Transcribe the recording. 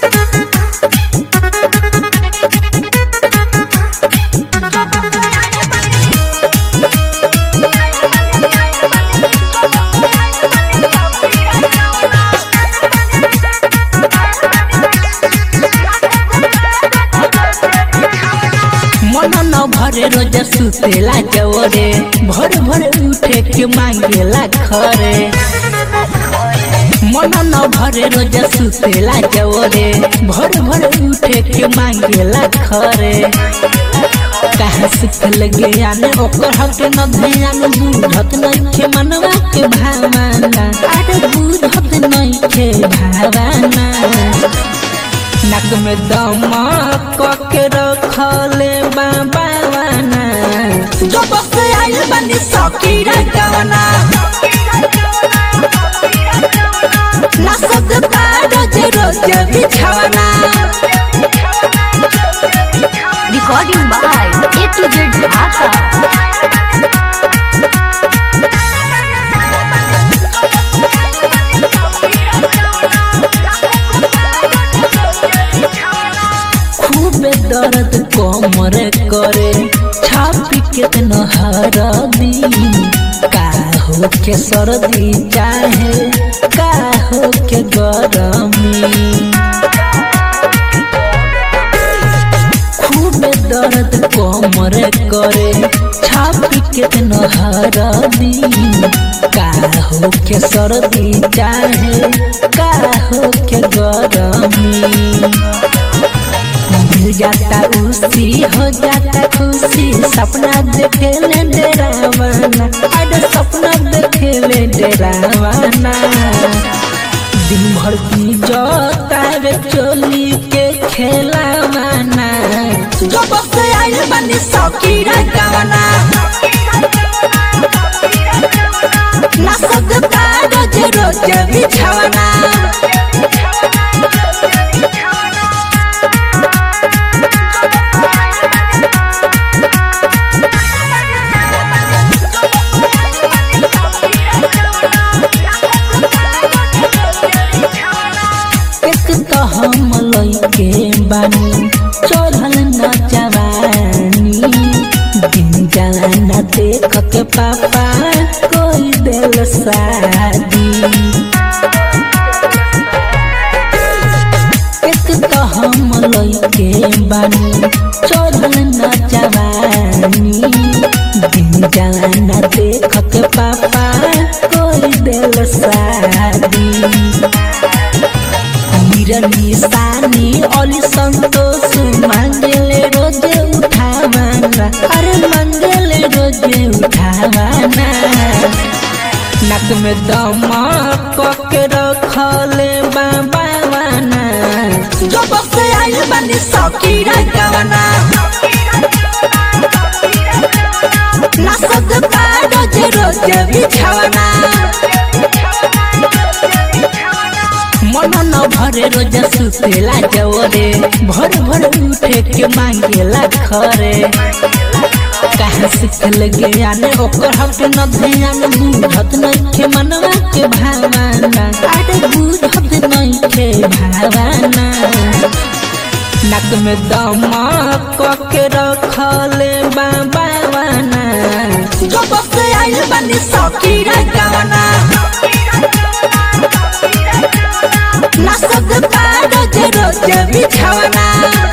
मन न भरे रोज सुतेला जवरे भर भर उठे के मांगेला खरे मन न भरे रोज सुतेला जवरे भर भर उठे के मांगेला खरे कहाँ सिखल ज्ञान ओकर हक न ध्यान बुझत नइखे मनवा के भावना अरे बुझत नइखे भावना नक में दमक के रखले बाबाना जो बस आइल बनी सकीर गवना ना सकता रोज रोज बिछवना Recording by A to Z Dhaka. खूबे दर्द कमर करे छापी के नहरदी का हो के सर्दी चाहे का हो के गरमी खूबे दर्द कमर करे छापी के नहरदी का हो के सर्दी चाहे का हो के गरमी मिल जाता उसी हो जाता खुशी सपना देखे ले डरावाना अरे सपना देखे ले डरावाना दिन भर की जोता रे चोली के खेलावाना जो बस आइल बनी सकीर गवना ना सकता रोज रोज बिछवना एक तो हम लइके बानी चढ़ल न जवानी दिन जाना देख के पापा कोई दिल शादी एक तो हम लइके बानी चढ़ल न जवानी दिन जाना देख के पापा कोई दिल शादी निरनी सानी ओली संतोष मंगले रोज उठावाना अरे मंगले रोज उठावाना नक में दमक के रखले बाबावाना जो बस आइल बनी सकीर गवना ना सकता रोज रोज बिछवना मन न भरे रोज सुतेला जवरे भर भर उठे के मांगेला खरे कहाँ सिखल ज्ञान ओकर हक न ध्यान बुझत नइखे मनवा के भावना अरे बुझत नइखे भावना नक में दमक के रखले बाबाना जो बस आइल बनी सकीर गवना ना सकता रोज रोज बिछवना